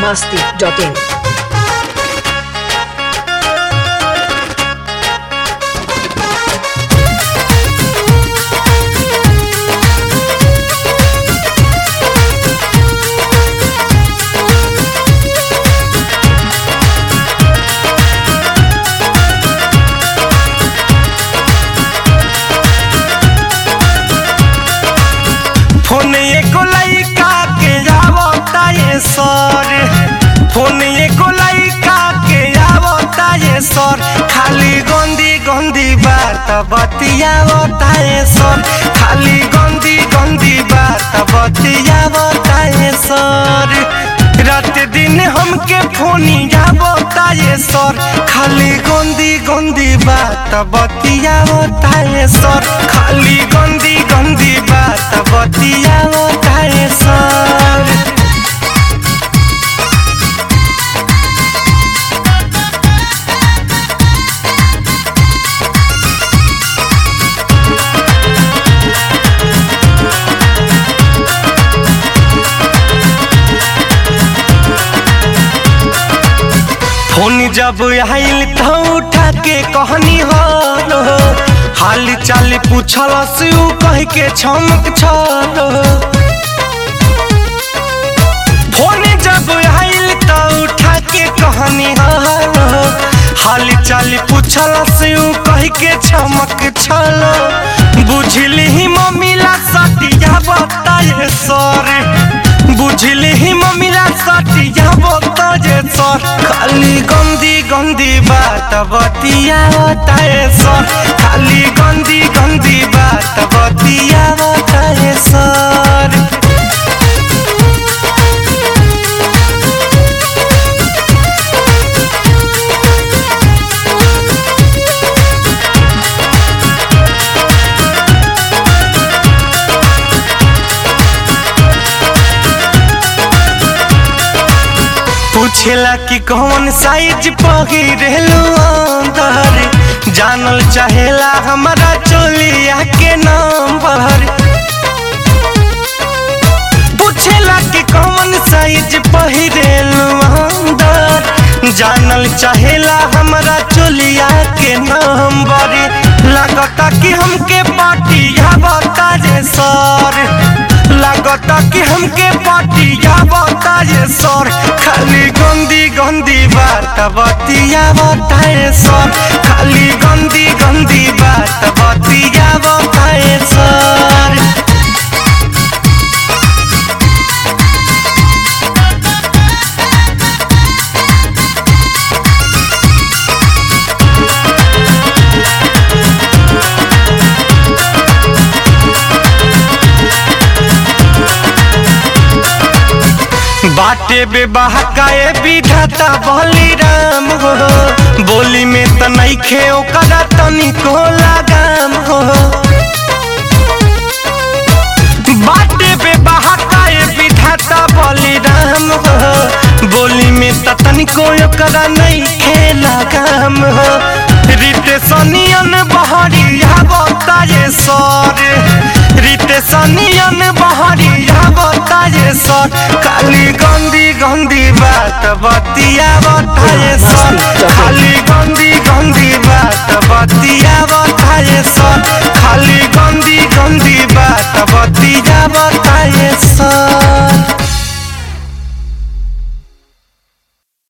masti.in. Phone एको लइका के आवता ये सर फोन एको लइका के आवता ये सर खाली गंदी गंदी बात बतियावता ये सर खाली गंदी गंदी बात बतियावता ये सर रात दिन हमके फोनी आवता ये सर खाली गंदी गंदी बात बतियावता ये सर खाली गंदी गंदी बात बतियावता ये सर फोन जब आइल तो उठा के कहनी हो हाल चाल पूछल से उ कह के छमक छलो फोन जब आइल तो उठा के कहनी हो हाल चाल पूछल से उ कह के छमक छलो बुझली ही मम्मीला सटिया बताए सर बुझली ही मम्मीला सटिया बताए सर खाली गंदी गंदी बात बतिया बताए सर खाली गंदी गंदी बात बतिया बताए सर पूछेला कि कौन साइज पहिरेलू अंदर जानल चाहेला हमारा चोलिया के नंबर पूछेला कि कौन साइज पहिरेलू अंदर जानल चाहेला हमारा चोलिया के नंबर लगता कि हमके पाटिया बता जे सर लगता कि हमके पाटिया बता जे सर खाली गंदी गंदी बात बतिया बताए सर खाली गंदी गंदी बात बतिया बताए सर बाटे बेबहकाए विधाता बली राम हो बोली में त नइखे ओकरा तनिको लगाम हो बाटे बेबहकाए विधाता बली राम हो बोली में त तनिको ओकरा नइखे लगाम हो रीते सनियन बहरिया बताए सर रीते सनियन बहरिया बताए सर खाली गंदी गंदी बात बतिया बताए सर खाली गंदी गंदी बात बतिया बताए सर खाली गंदी गंदी बात बतिया बताए सर